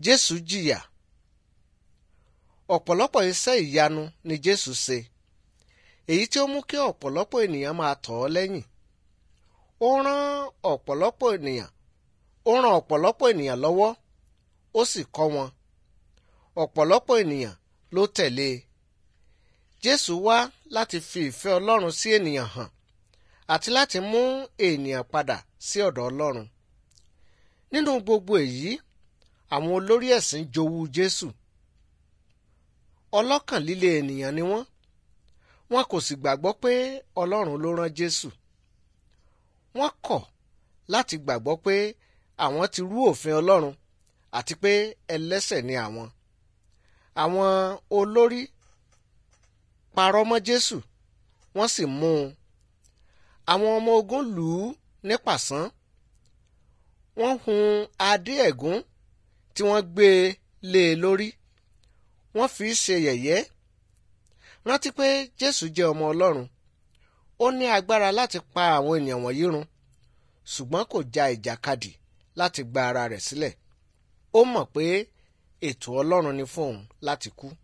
Jésù jìyà ọ̀pọ̀lọpọ̀ iṣẹ́ ìyanu ni Jésù ṣe èyí tí ó mú kí ọ̀pọ̀lọpọ̀ ènìyàn máa tọ̀ ọ́ lẹ́yìn ó rán ọ̀pọ̀lọpọ̀ ènìyàn ó ràn ọ̀pọ̀lọpọ̀ ènìyàn lọ́wọ́ ó sì kọ́ wọn ọ̀pọ̀lọpọ̀ ènìyàn ló tẹ̀lé e Jésù wá láti fi ìfẹ́ Ọlọ́run sí ènìyàn hàn àti láti mú ènìyàn padà sí ọ̀dọ̀ Ọlọ́run nínú gbogbo èyí àwọn olórí ẹ̀sìn jowú Jésù ọlọ́kàn líle ènìyàn ni wọ́n wọn kò sì gbàgbọ́ pé Ọlọ́run ló rán Jésù wọ́n kọ̀ láti gbàgbọ́ pé àwọn ti rú òfin Ọlọ́run àti pé ẹlẹ́ṣẹ̀ ni àwọn àwọn olórí parọ́ mọ́ Jésù wọ́n sì mú un àwọn ọmọ ogun lù ú ní pàṣán wọ́n hun adé ẹ̀gún tí wọ́n gbé e lé e lórí wọ́n fi í ṣe yẹ̀yẹ́ rántí pé Jésù jẹ́ ọmọ Ọlọ́run ó ní agbára láti pa àwọn ènìyàn wọ̀nyí run ṣùgbọ́n kò ja ìjàkadì láti gba ara rẹ̀ sílẹ̀ ó mọ̀ pé ètò Ọlọ́run ni fún òun láti kú.